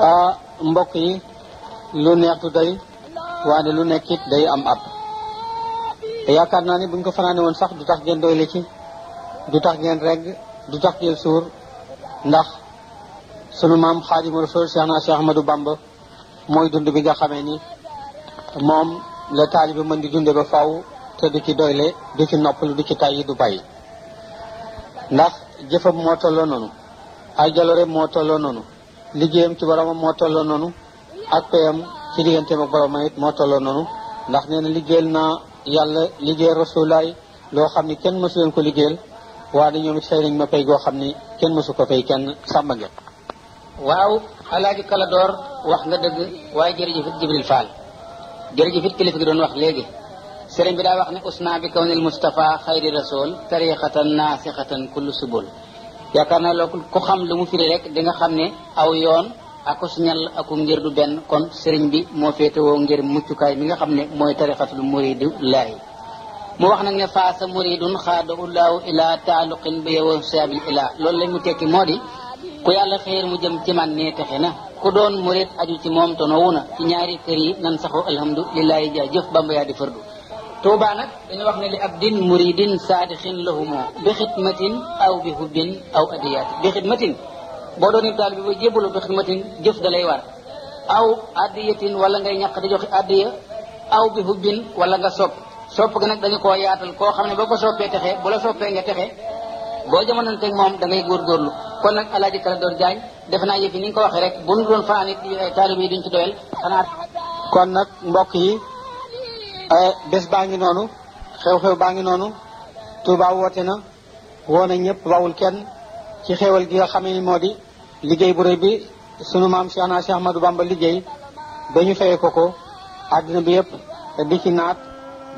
ah mbokk yi lu neex du doy waane lu nekk it day am ab te yaakaar naa ni buñ ko fanaane woon sax du tax ngeen doyle ci du tax ngeen regg du tax ngeen suur ndax sunu maam xaadimu rasul Cheikh naa Cheikh Ahmadou Bamba mooy dund bi nga xamee ni moom la taalibe mën di dunde ba faw te du ci doyle du ci noppalu du ci tàyyi du bàyyi ndax jëfam moo tolloo noonu ay jaloore moo tolloo noonu liggéeyam ci boromam moo tolloo noonu ak payam ci digganteem ak boromam it moo tolloo noonu ndax nee na liggéeyal naa yàlla liggéeyal rasulaay loo xam ni kenn mësu leen ko liggéeyal waaye ñoom it fay nañ ma pay goo xam ni kenn mësu ko fay kenn sàmba ngeen waaw alaaji kala door wax nga dëgg waaye jërëjëfit jibril fall jërëjëfit kilifa gi doon wax léegi sëriñ bi daa wax ne usna bi kawnil mustafa xayri rasul tariqatan naasixatan kullu subul yaakaar naa loolu ku xam lu mu firi rek di nga xam ne aw yoon ako siñal aku ngir du benn kon sëriñ bi moo féetewoo ngir muccukaay mi nga xam ne mooy tariqatul muridu laahi mu wax nag ne faasa muridun xaada ullaahu ila taaluqin bi yow saabil ila loolu lañ mu tekki moo di ku yàlla xéer mu jëm ci man nee texe na ku doon murid aju ci moom tonowu na ci ñaari kër yi nan saxu alhamdulilahi jaa jëf bamba yaa di fardu tuuba nag dañu wax ne li abdin muridin saadixin lahumo bi xidmatin aw bi hubbin aw adiyaati bi xidmatin boo doon taal bi ba jébbalu bi xidmatin jëf da lay war aw adiyatin wala ngay ñaq di joxe adiya aw bi hubbin wala nga sopp sopp gi nag dañu koo yaatal koo xam ne boo ko soppee texe bu la soppee nga texe boo jamonoon teg moom da ngay góorgóorlu kon nag alaaji kala doon jaañ defe naa yëf yi ni nga ko waxee rek bu ñu doon fanaan it taalib yi duñ ci doyal xanaa kon nag mbokk yi bés baa ngi noonu xew-xew baa ngi noonu Touba woote na woo na ñëpp bawul kenn ci xewal gi nga xamee ni moo di liggéey bu rëy bi sunu maam Cheikh naa Cheikh Ahmadou Bamba liggéey ba ñu fayee ko ko àddina bi yëpp di ci naat